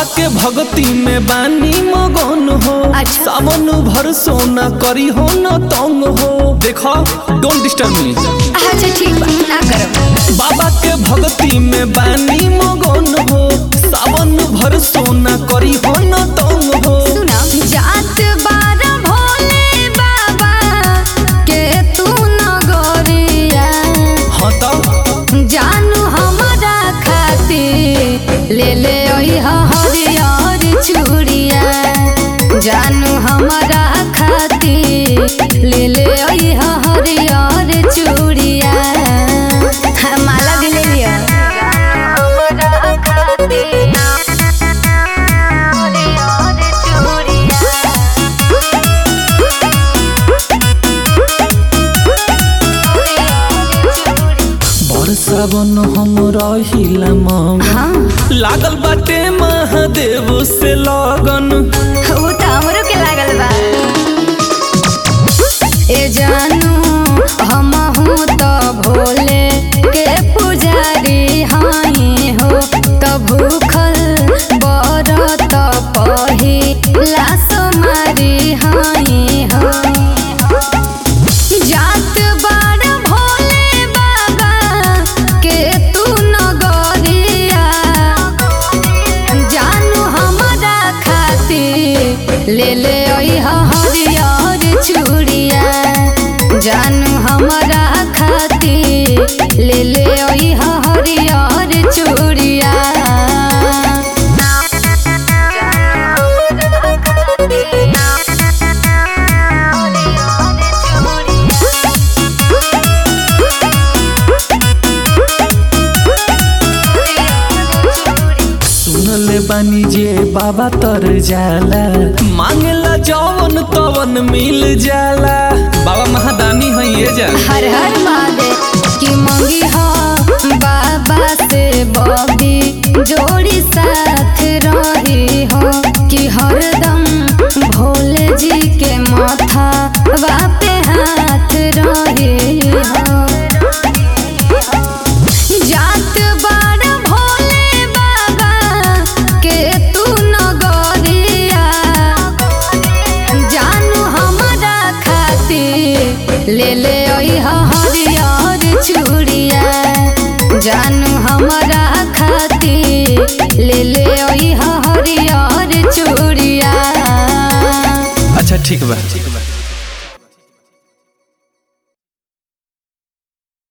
के भक्ति में बानी मगन हो अच्छा। सावन भर सोना करी हो न तंग हो देखो डोंट डिस्टर्ब मी अच्छा ठीक बा ना करब बाबा के भक्ति में बानी मगन हो सावन भर सोना करी हो न तंग हो सुना जात बार भोले बाबा के तू नगरिया हाँ तो जानू हमारा खातिर ले ले ओइहा हरियर चूड़िया जानू हमारा खातिर ले ले ओइहा हरियर चूड़िया हाँ, माला भी ले लिया हमारा खातिर हरियर चूड़िया बड़ सावन हम रहिला मगन हाँ लागल बाटे महादेव से लगन वो तो हमरो के लागल बा ए जानू हम हूँ तो भोले के पुजारी हाई हो तो भूखल बरत पहिला सोमारी हाई हो जात बार भोले बाबा के तू नगरिया जानू हमारा खातिर ले ले ओइहा हरियर चूड़िया जानू हमारा खातिर ले ले ओइहा हरियर चूड़िया सुनले बानी जे बाबा तर जाला मांगला जवन तवन मिल जाला बाबा महादानी है ये जा हर हर महादेव की मंगी हो बाबा से बबी जोड़ी साथ रही हो कि हरदम भोले जी के माथा पे हाथ रही हो जात बार भोले बाबा के तू नगरिया जानू हमारा खातिर ले ले ओइहा हरियर चूड़िया जानू हमारा खातिर ले ले ओइहा हरियर चूड़िया अच्छा ठीक बा